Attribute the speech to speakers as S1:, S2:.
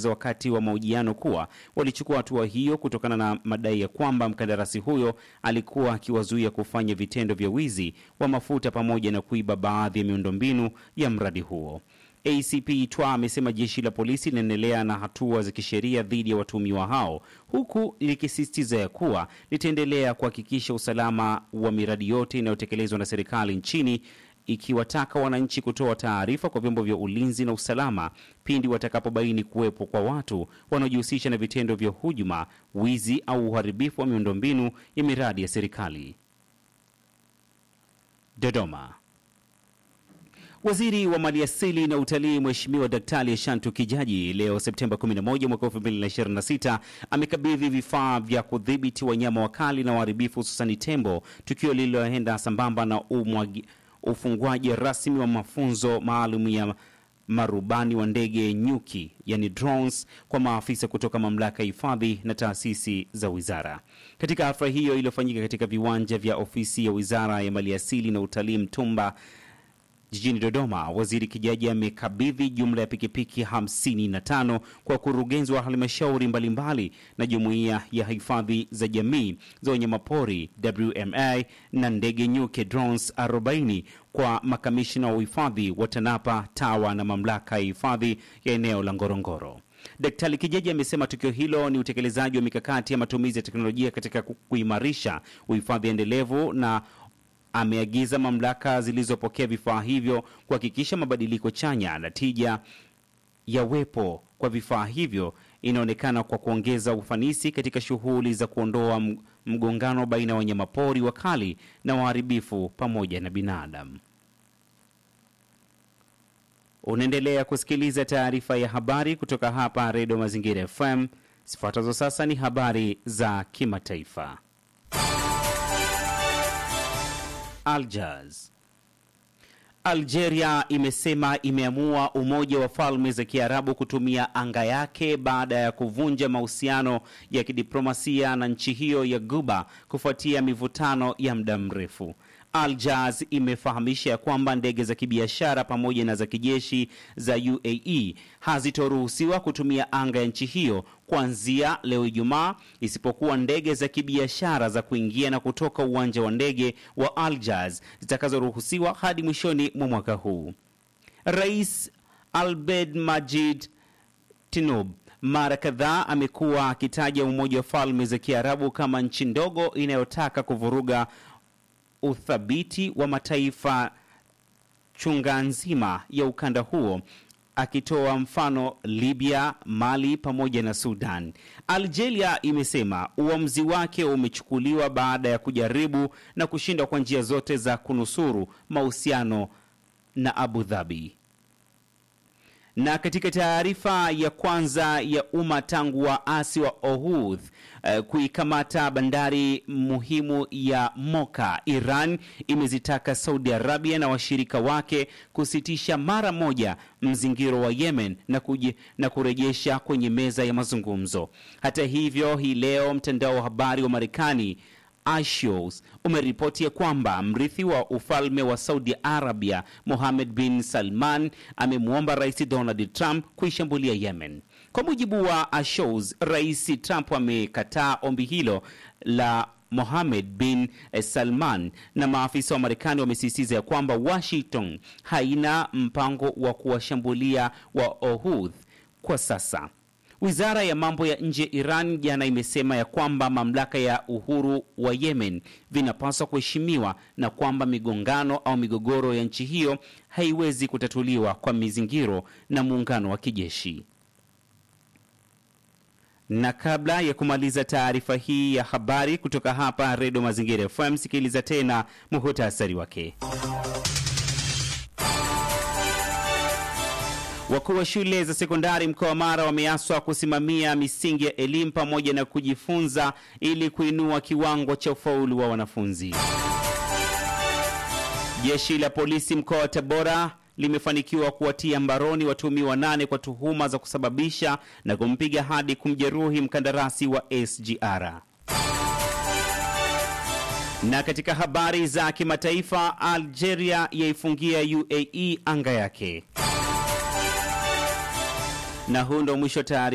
S1: wameeleza wakati wa mahojiano kuwa walichukua hatua hiyo kutokana na madai ya kwamba mkandarasi huyo alikuwa akiwazuia kufanya vitendo vya wizi wa mafuta pamoja na kuiba baadhi ya miundombinu ya mradi huo. ACP Twa amesema jeshi la polisi linaendelea na hatua za kisheria dhidi ya watuhumiwa hao huku likisisitiza ya kuwa litaendelea kuhakikisha usalama wa miradi yote inayotekelezwa na serikali nchini ikiwataka wananchi kutoa taarifa kwa vyombo vya ulinzi na usalama pindi watakapobaini kuwepo kwa watu wanaojihusisha na vitendo vya hujuma, wizi au uharibifu wa miundombinu ya miradi ya serikali. Dodoma. Waziri wa Maliasili na Utalii Mheshimiwa Daktari Ashantu Kijaji leo Septemba 11 mwaka 2026 amekabidhi vifaa vya kudhibiti wanyama wakali na waharibifu hususani tembo, tukio lililoenda sambamba na umwagi, ufungwaji rasmi wa mafunzo maalum ya marubani wa ndege nyuki yani drones kwa maafisa kutoka mamlaka ya hifadhi na taasisi za wizara. Katika hafla hiyo iliyofanyika katika viwanja vya ofisi ya Wizara ya Maliasili na Utalii Mtumba jijini Dodoma, waziri Kijaji amekabidhi jumla ya pikipiki 55 kwa wakurugenzi wa halmashauri mbalimbali na jumuiya ya hifadhi za jamii za wanyamapori WMA na ndege nyuki drones 40 kwa makamishina wa uhifadhi wa TANAPA, TAWA na mamlaka ya hifadhi ya eneo la Ngorongoro. Daktari Kijaji amesema tukio hilo ni utekelezaji wa mikakati ya matumizi ya teknolojia katika kuimarisha uhifadhi endelevu na ameagiza mamlaka zilizopokea vifaa hivyo kuhakikisha mabadiliko chanya na tija yawepo kwa vifaa hivyo inaonekana kwa kuongeza ufanisi katika shughuli za kuondoa mgongano baina ya wanyamapori wakali na waharibifu pamoja na binadamu. Unaendelea kusikiliza taarifa ya habari kutoka hapa Redio Mazingira FM. Zifuatazo sasa ni habari za kimataifa. Algiers. Algeria imesema imeamua Umoja wa Falme za Kiarabu kutumia anga yake baada ya kuvunja mahusiano ya kidiplomasia na nchi hiyo ya Guba kufuatia mivutano ya muda mrefu. Algiers imefahamisha ya kwamba ndege za kibiashara pamoja na za kijeshi za UAE hazitoruhusiwa kutumia anga ya nchi hiyo kuanzia leo Ijumaa, isipokuwa ndege za kibiashara za kuingia na kutoka uwanja wa ndege wa Algiers zitakazoruhusiwa hadi mwishoni mwa mwaka huu. Rais Abdel Majid Tinoub mara kadhaa amekuwa akitaja Umoja wa Falme za Kiarabu kama nchi ndogo inayotaka kuvuruga uthabiti wa mataifa chunga nzima ya ukanda huo akitoa mfano Libya, Mali pamoja na Sudan. Algeria imesema uamuzi wake umechukuliwa baada ya kujaribu na kushindwa kwa njia zote za kunusuru mahusiano na Abu Dhabi. Na katika taarifa ya kwanza ya umma tangu waasi wa Ohudh uh, kuikamata bandari muhimu ya Moka, Iran imezitaka Saudi Arabia na washirika wake kusitisha mara moja mzingiro wa Yemen na, kuji, na kurejesha kwenye meza ya mazungumzo. Hata hivyo, hii leo mtandao wa habari wa Marekani Axios umeripoti ya kwamba mrithi wa ufalme wa Saudi Arabia Mohammed bin Salman amemwomba Rais Donald Trump kuishambulia Yemen. Kwa mujibu wa Axios, Rais Trump amekataa ombi hilo la Mohammed bin Salman na maafisa wa Marekani wamesisitiza ya kwamba Washington haina mpango wa kuwashambulia wa Ohudh kwa sasa. Wizara ya mambo ya nje ya Iran jana imesema ya kwamba mamlaka ya uhuru wa Yemen vinapaswa kuheshimiwa na kwamba migongano au migogoro ya nchi hiyo haiwezi kutatuliwa kwa mizingiro na muungano wa kijeshi. Na kabla ya kumaliza taarifa hii ya habari kutoka hapa Redio Mazingira FM, sikiliza tena muhutasari wake. Wakuu wa shule za sekondari mkoa wa Mara wameaswa kusimamia misingi ya elimu pamoja na kujifunza ili kuinua kiwango cha ufaulu wa wanafunzi. Jeshi la polisi mkoa wa Tabora limefanikiwa kuwatia mbaroni watuhumiwa nane kwa tuhuma za kusababisha na kumpiga hadi kumjeruhi mkandarasi wa SGR. Na katika habari za kimataifa, Algeria yaifungia UAE anga yake. Na huu ndo mwisho tayari